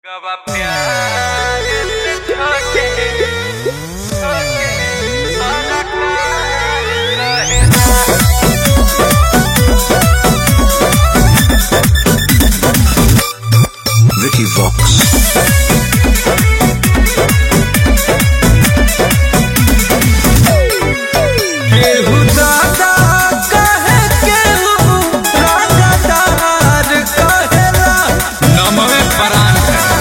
लोगवा प्यार से छोटे छोटे कलाकार रहेला Vicky Vox. केहू दादा कहे केहू राजादार कहेला नमवे परान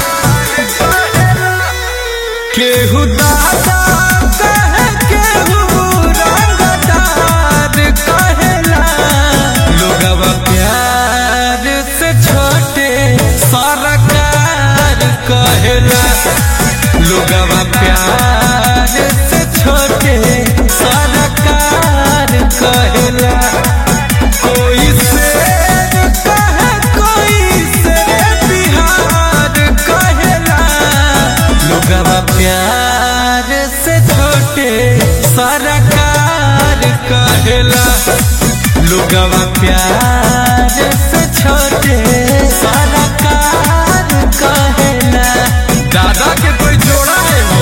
केहू दादा कहे केहू रंगदार कहेला लोगवा प्यार से छोटे सरकार कहेला लोगवा प्यार से छोटे सरकार कहेला कोई शेर कहे कोई शेर बिहार कहेला लोगवा प्यार से छोटे सरकार कहेला लोगवा प्यार से छोटे सरकार कहेला दादा के कोई जोड़ा है हो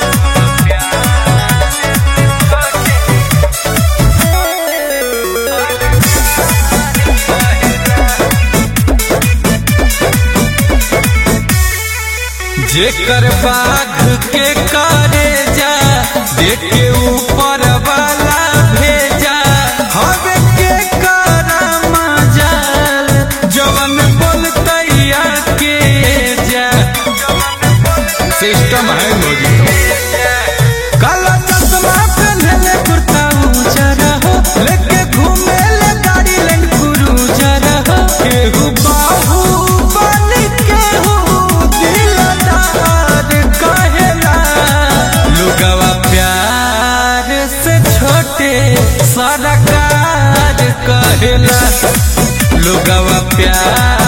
जेकर बाघ के करे जा देखे ऊपर वाला भेजा हवे के करमा जाल जवन बोलतैया के जा सिस्टम है मोजी काला चश्मा पहनले कुर्ता उजर हो लेके घूमे ले गाड़ी लैंड क्रूजर हो केहू बाहू बन केहू दिलदार कहेला लोगवा प्यार से छोटे सरकार कहेला लोगवा प्यार